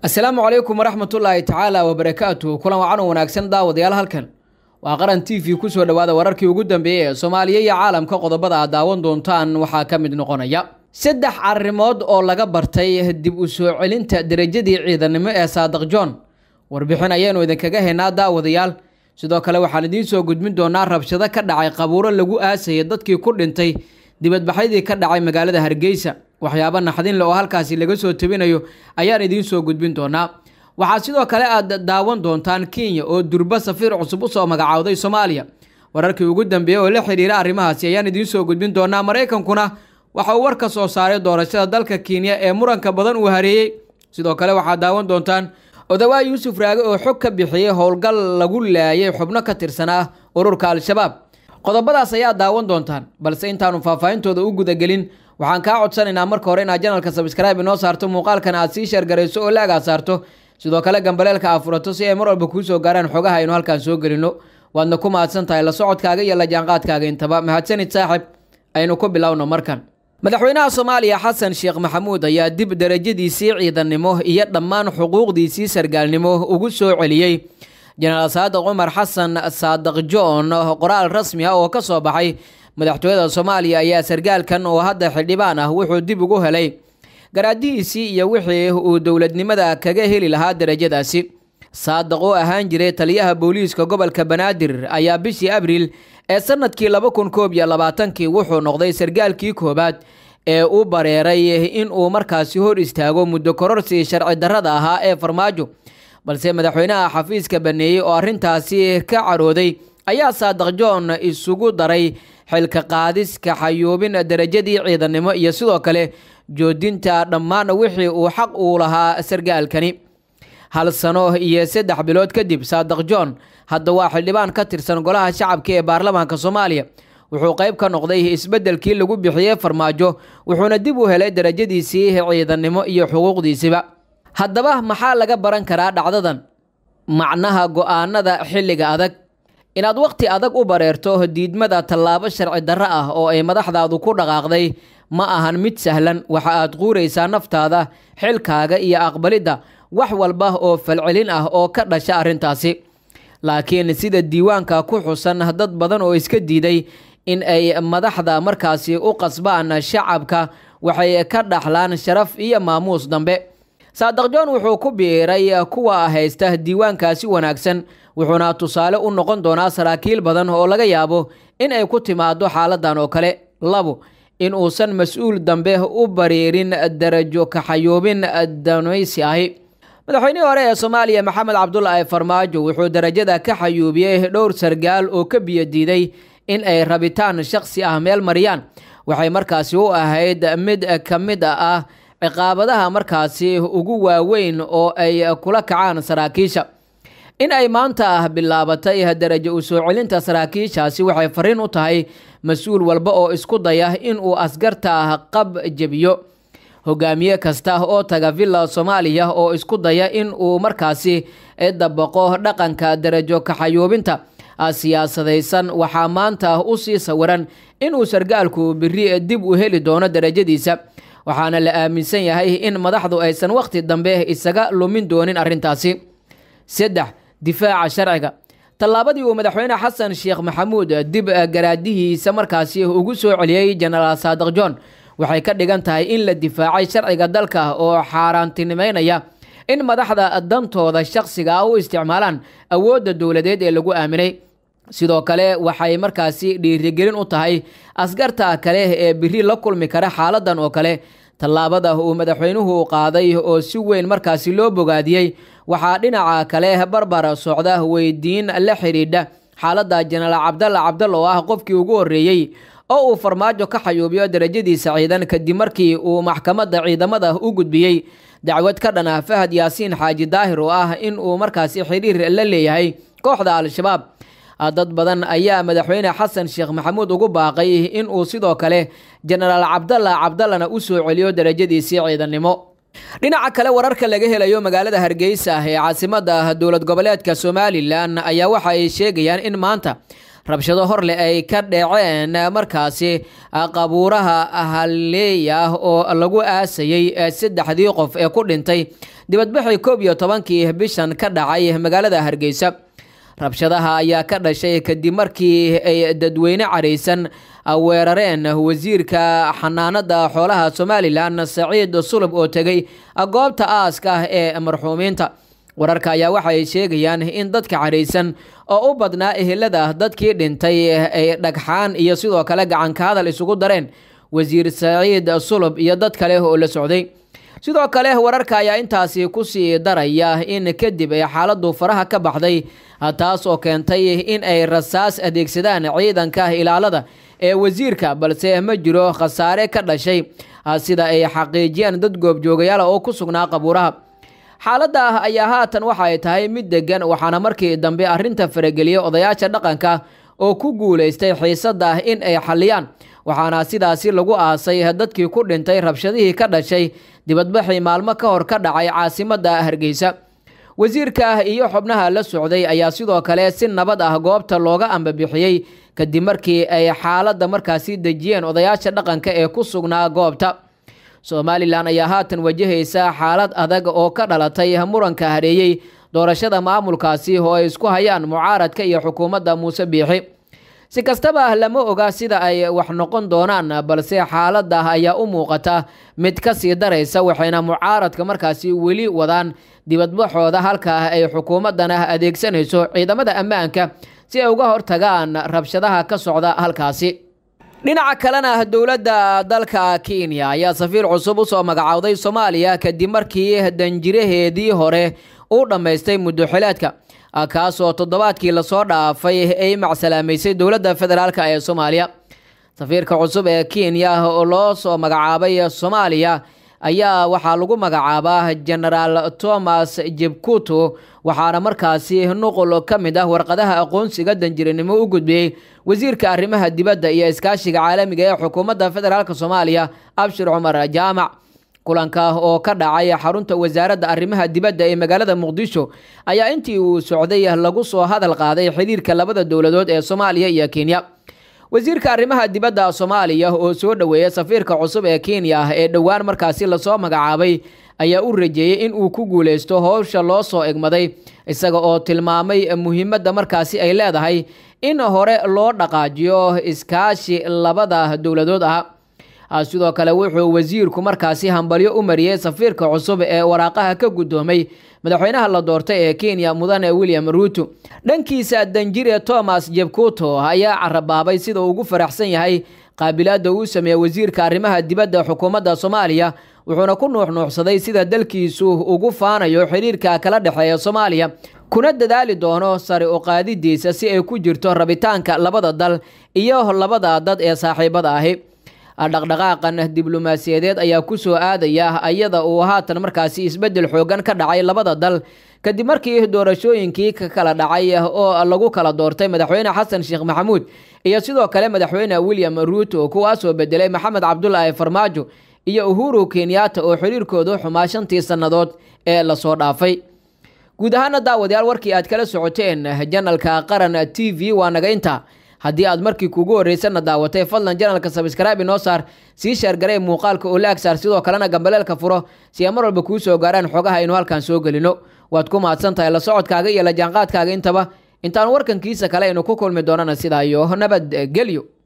asalaamu calaykum waraxmatullaahi tacaala wabarakaatu kulan wacan oo wanaagsan daawadayaal halkan waa qaran t v kusoo dhowaada wararkii ugu dambeeyey ee soomaaliya iyo caalamka qodobada aad daawan doontaan waxaa ka mid noqonaya saddex arrimood oo laga bartay dib u soo celinta derajadii ciidanimo ee saadiq john warbixin ayaanu idinkaga haynaa daawadayaal sidoo kale waxaan idiin soo gudbin doonaa rabshado ka dhacay qabuuro lagu aasayay dadkii ku dhintay dibadbaxyadii ka dhacay magaalada hargeysa waxyaabo naxdinle oo halkaasi laga soo tabinayo ayaan idiin soo gudbin doonaa waxaa sidoo kale aad daawan doontaan kenya oo durba safiir cusub usoo magacaawday soomaaliya wararkii ugu dambeeyey oo la xiriira arrimahaasi ayaan idiin soo gudbin doonaa maraykankuna waxa uu war ka soo saaray doorashada dalka kenya ee muranka badan uu hareeyey sidoo kale waxaad daawan doontaan odawaa yuusuf raage oo xog ka bixiyey howlgal lagu laayay xubno ka tirsanaa ururka al-shabaab qodobadaas ayaa daawan doontaan balse intaanu faahfaahintooda u gudagelin waxaan kaa codsanaynaa marka hore inaad janalka sabskraibe inoo saarto muuqaalkan aad sii sheergarayso oo laagaa saarto sidoo kale gambaleelka aad furato si ay mar walba kuu soo gaaraan xogaha aynu halkaan soo gelino waadna ku mahadsan tahay la socodkaaga iyo la jaanqaadkaaga intaba mahadsanid saaxib aynu ku bilowno markan madaxweynaha soomaaliya xasan sheekh maxamuud ayaa dib derajadiisii ciidannimo iyo dhammaan xuquuqdiisii sargaalnimo ugu soo celiyey jenaraal saadiq cumar xasan saadiq john qoraal rasmi ah oo ka soo baxay madaxtooyada soomaaliya ayaa sargaalkan oo hadda xildhibaan ah wuxuu dib ugu helay garaadihiisii iyo wixii uu dowladnimada kaga heli lahaa derajadaasi saadiq oo ahaan jiray taliyaha booliiska gobolka banaadir ayaa bishii abriil ee sanadkii laba kun koob iyo labaatankii wuxuu noqday sargaalkii koowaad ee u bareeray in uu markaasi hor istaago muddo kororsi sharci darrada ahaa ee farmaajo balse madaxweynaha xafiiska baneeyey oo arrintaasi ka carooday ayaa saadiq john isugu daray xilka qaadis kaxayuubin derajadii ciidannimo iyo sidoo kale joodinta dhammaan wixii uu xaq uu lahaa sargaalkani hal sano iyo saddex bilood kadib saadiq john hadda waa xildhibaan ka tirsan golaha shacabka ee baarlamaanka soomaaliya wuxuu qayb ka noqday isbeddelkii lagu bixiyey farmaajo wuxuuna dib u helay derajadiisii ciidannimo iyo xuquuqdiisiba haddaba maxaa laga baran karaa dhacdadan macnaha go-aanada xilliga adag inaad wakhti adag u bareerto diidmada tallaabo sharci darro ah oo ay madaxdaadu ku dhaqaaqday ma ahan mid sahlan waxa aad quuraysaa naftaada xilkaaga iyo aqbalidda wax walba oo falcelin ah oo ka dhasha arrintaasi laakiin sida diiwaanka ku xusan dad badan oo iska diiday in ay madaxda markaasi u qasbaan shacabka waxay ka dhaxlaan sharaf iyo maamuus dambe saadiq john wuxuu ku biiray kuwa haysta diiwaankaasi wanaagsan wuxuuna tusaale u noqon doonaa saraakiil badan oo laga yaabo in ay ku timaado xaaladan oo kale labo in uusan mas-uul dambe u bariirin darajo kaxayoobin danaysi ahi madaxweynihii hore ee soomaaliya maxamed cabdulaahi farmaajo wuxuu darajada ka xayuubiyey dhowr sargaal oo ka biyodiiday in ay rabitaan shakhsi ah meel mariyaan waxay markaasi u ahayd mid ka mid ah ciqaabadaha markaasi ugu waaweyn oo ay kula kacaan saraakiisha in ay maanta bilaabatay darajo u soo celinta saraakiishaasi waxay fariin u tahay mas-uul walba oo isku daya in uu askarta qab jebiyo hogaamiye kasta oo taga villa soomaaliya oo isku daya in uu markaasi dabaqo dhaqanka darajo kaxayuubinta siyaasadaysan waxaa maanta usii sawiran inuu sargaalku biri dib u heli doono darajadiisa waxaana la aaminsan yahay in madaxdu aysan wakhti dambe isaga lumin doonin arrintaasi saddex difaaca sharciga tallaabadii uu madaxweyne xasan sheekh maxamuud dib garaadihiisa markaasi ugu soo celiyey jenaraal saadiq john waxay ka dhigan tahay in la difaacay sharciga dalka oo xaaraantinimeynaya in madaxda dantooda shakhsiga ah u isticmaalaan awoodda dowladeed ee lagu aaminay sidoo kale waxay markaasi dhiirigelin u tahay askarta kale ee biri la kulmi kara xaaladan oo kale tallaabada uu madaxweynuhu qaaday oo si weyn markaasi loo bogaadiyey waxaa dhinaca kale barbar socda weydiin la xidhiidha xaaladda jenaraal cabdalla cabdal oo ah qofkii ugu horreeyey oo uu farmaajo ka xayuubiyo darajadiisa ciidan kadib markii uu maxkamadda ciidamada u gudbiyey dacwad ka dhan ah fahad yaasiin xaaji daahir oo ah in uu markaasi xidhiir la leeyahay kooxda al-shabaab dad badan ayaa madaxweyne xasan sheekh maxamuud ugu baaqay in uu sidoo kale jenaraal cabdalla cabdallana u soo celiyo darajadiisii ciidannimo dhinaca kale wararka laga helayo magaalada hargeysa ee caasimada dowlad goboleedka somalilan ayaa waxa ay sheegayaan in maanta rabshado horleh ay ka dhaceen markaasi qabuuraha halleey ah oo lagu aasayey saddexdii qof ee ku dhintay dibadbaxii koob iyo tobankii bishan ka dhacay magaalada hargeysa rabshadaha ayaa ka dhashay kadib markii ay dadweyne caraysan weerareen wasiirka xanaanada xoolaha somalilan saciid sulub oo tegay goobta aaska ah ee marxuumiinta wararka ayaa waxay sheegayaan in dadka caraysan oo u badnaa ehelada dadkii dhintay ay dhagxaan iyo sidoo kale gacanka hadal isugu dareen wasiir saciid sulub iyo dad kale oo la socday sidoo kale wararka ayaa intaasi kusii daraya in kadib ay xaaladu faraha ka baxday taas oo keentay in ay rasaas adeegsadaan ciidanka ilaalada ee wasiirka balse ma jiro khasaare ka dhashay sida ay xaqiijiyeen dad goobjoogayaal oo ku sugnaa qabuuraha xaaladda ayaa haatan waxa ay tahay mid degan waxaana markii dambe arrinta farageliyay odayaasha dhaqanka oo ku guulaystay xiisada in ay xaliyaan waxaana sidaasi lagu aasay dadkii ku dhintay rabshadihii ka dhashay dibadbaxii maalmo ka hor ka dhacay caasimada hargeysa wasiirka iyo xubnaha la socday ayaa sidoo kale si nabad ah goobta looga ambabixiyey kadib markii ay xaaladda markaasi dejiyeen odayaasha dhaqanka ee ku sugnaa goobta somalilan ayaa haatan wajahaysa xaalad adag oo ka dhalatay muranka hareeyey doorashada maamulkaasi oo ay isku hayaan mucaaradka iyo xukuumadda muuse biixi si kastaba lama oga sida ay wax noqon doonaan balse xaaladda ayaa u muuqata mid ka sii daraysa waxayna mucaaradka markaasi weli wadaan dibadbaxooda halka ay xukuumaddana adeegsanayso ciidamada ammaanka si ay uga hortagaan rabshadaha ka socda halkaasi dhinaca kalena dowladda dalka kenya ayaa safiir cusub usoo magacowday soomaaliya kadib markii danjiraheedii hore uu dhammaystay muddoxileedka kaasoo toddobaadkii lasoo dhaafay ay macsalaameysay dowladda federaalk ee soomaaliya safiirka cusub ee kenya oo loo soo magacaabay soomaaliya ayaa waxaa lagu magacaabaa genaraal thomas jebkuto waxaana markaasi nuqul ka mid ah warqadaha aqoonsiga danjiranimo u gudbiyey wasiirka arrimaha dibadda iyo iskaashiga caalamiga ee xukuumadda federaalk soomaaliya abshir cumar jaamac kulanka oo ka dhacay xarunta wasaaradda arrimaha dibadda ee magaalada muqdisho ayaa intii uu socday lagu soo hadal qaaday xiriirka labada dowladood ee soomaaliya iyo kenya wasiirka arrimaha dibadda soomaaliya oo soo dhoweeya safiirka cusub ee kenya ee dhowaan markaasi lasoo magacaabay ayaa u rajeeyey in uu ku guuleysto howsha loo soo egmaday isaga oo tilmaamay muhiimadda markaasi ay leedahay in hore loo dhaqaajiyo iskaashi labada dowladood ah sidoo kale wuxuu wasiirku markaasi hambalyo u mariyey safiirka cusub ee waraaqaha ka guddoomay madaxweynaha la doortay ee kenya mudane william ruuto dhankiisa danjire thomas jebkuto ayaa carabaabay sida uu ugu faraxsan yahay qaabilaadda uu sameeyey wasiirka arrimaha dibadda xukuumadda soomaaliya wuxuuna ku nuuxnuuxsaday sida dalkiisu ugu faanayo xiriirka kala dhexeeya soomaaliya kuna dadaali doono sare u qaadidiisa si ay ku jirto rabitaanka labada dal iyo labada dad ee saaxiibada ahi dhaqdhaqaaqan diblomaasiyadeed ayaa ku soo aadaya iyada uu haatan markaasi isbeddel xoogan ka dhacay labada dal kadib markii doorashooyinkii ka kala dhacay oo lagu kala doortay madaxweyne xasan sheekh maxamuud iyo sidoo kale madaxweyne william ruuto kuwaasoo bedelay maxamed cabdulaahi farmaajo iyo uhuru kenyatta oo xiriirkoodu xumaa shantii sannadood ee lasoo dhaafay guud ahaana daawadayaal warkii aad kala socoteen janalka qaran t v waa naga inta haddii aad markii kugu horreysana daawatay fadlan janalka sabskraibe inoo saar sii sheergarey muuqaalka oo laag saar sidoo kalena gambaleelka furo si ay mar walba kuu soo gaaraan xogaha aynu halkan soo gelino waad ku mahadsan tahay la socodkaaga iyo la jaanqaadkaaga intaba intaan warkankiisa kale aynu ku kulmi doonana sidaa iyo nabadgelyo